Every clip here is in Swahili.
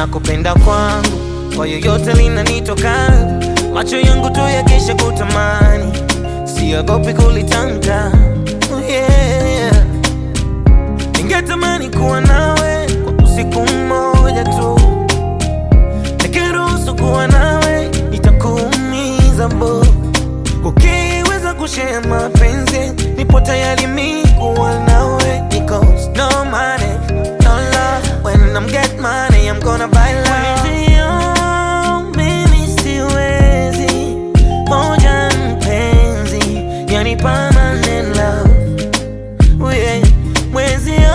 kupenda kwangu kwa yoyote linanitoka, macho yangu tu yakisha kutamani, siogopi kulitamka. Oh yeah. Ningetamani kuwa nawe kwa usiku mmoja tu, nikiruhusu kuwa nawe nitakuumiza bo. Ukiweza kushare mapenzi, nipo tayari mi kuwa nawe, because no money, no love. When I'm get money, I'm gonna buy love. Mwenzio, mimi siwezi, moja mpenzi, yani permanent love. Oh yeah. Mwenzio,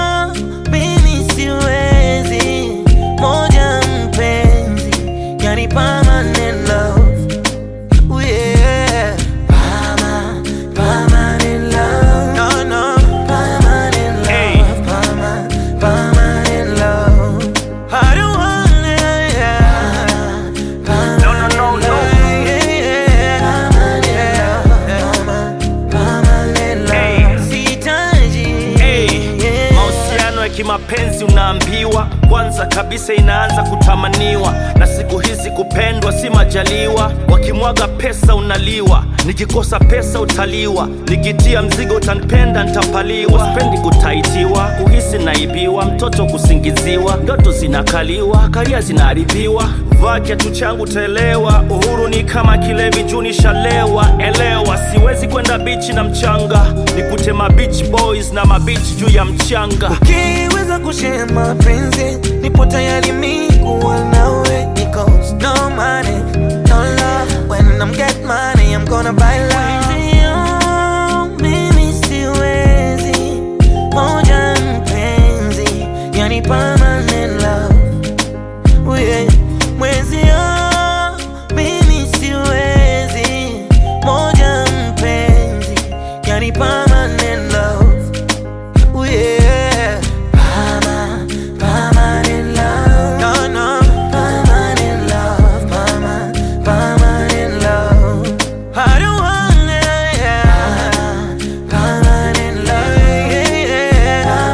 mimi siwezi, moja mpenzi, yani permanent love. Oh yeah. Perma- permanent love. No, no. Permanent love. Hey. Perma- permanent love. I don't want it, yeah. No, no, no, no. Yeah, yeah. Permanent love. Permanent Hey. love. Sihitaji. Hey, Yeah. mahusiano ya kimapenzi unaambiwa kwanza kabisa inaanza kutamaniwa, na siku hizi kupendwa si majaliwa. Wakimwaga pesa unaliwa, nikikosa pesa utaliwa, nikitia mzigo utanipenda ntapaliwa. Sipendi kutaitiwa, kuhisi naibiwa, mtoto kusingiziwa, ndoto zinakaliwa, karia zinaharibiwa. Vaa kiatu changu taelewa, uhuru ni kama kilevi juu nishalewa. Elewa, siwezi kwenda bichi na mchanga, nikute ma beach boys na mabichi juu ya mchanga. Ukiweza kushare mapenzi, nipo tayari mi kuwa nawe, because no money, no love. When I'm get money, I'm gonna buy love. Mwenzio, mimi siwezi, moja mpenzi, yani permanent love. Oh yeah. Mwenzio, mimi siwezi, moja mpenzi, yani permanent love. Oh yeah. Perma- permanent love. No, no. Permanent love. Perma- permanent love. I don't want it, yeah. Permanent love. Yeah, yeah.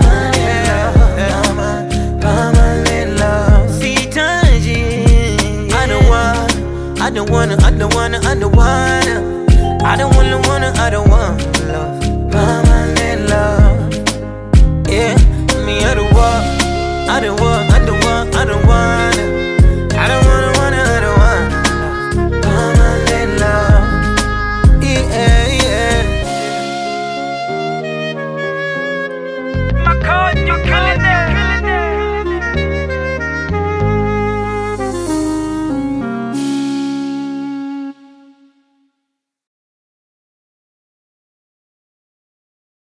Perma- permanent love. Sihitaji. I don't want, I don't wanna, I don't wanna, I don't wanna. I don't wanna, wanna, I don't want love. Permanent love. Yeah, me I don't want, I don't want, I don't want, I don't wanna.